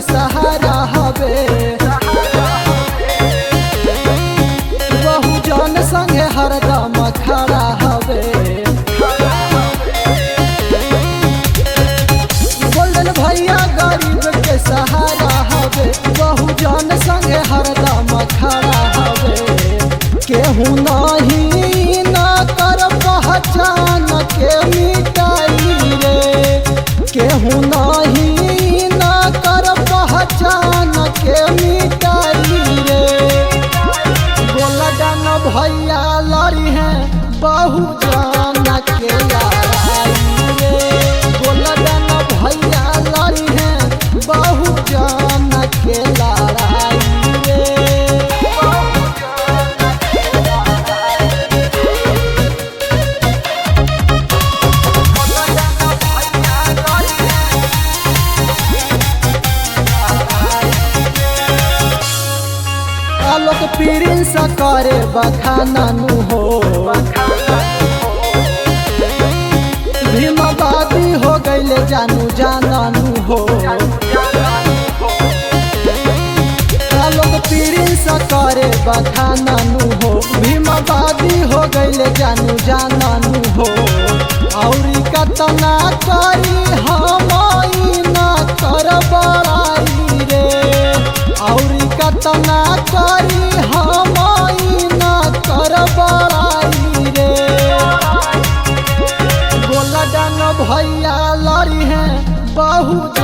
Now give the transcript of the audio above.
सहारा हवे बहु जन संगे हरदम खड़ा हवे गोल्डन भैया गरीब के सहारा हवे बहु जन संगे हरदम खड़ा हवे केहू नहीं ना कर पहचान के मिटाई रे केहू नहीं ना कर पहचान के मिटाई रे गोलडन भैया लड़ी है बहु जान के लड़ाई रे गोलडन भैया लड़ी है बहु जान के लड़ाई रे आलोक पीरिन सा करे बखाना नु हो भीमाबादी हो गईले जानू जानू हो आलोक पीरिन सा करे बखाना नु हो भीमाबादी हो गईले जानू जानू हो औरी कतना करी हम ना कर बड़ाई रे औरी कतना करी हम ना कर बड़ाई रे गोलडन भैया लड़ी है बहुत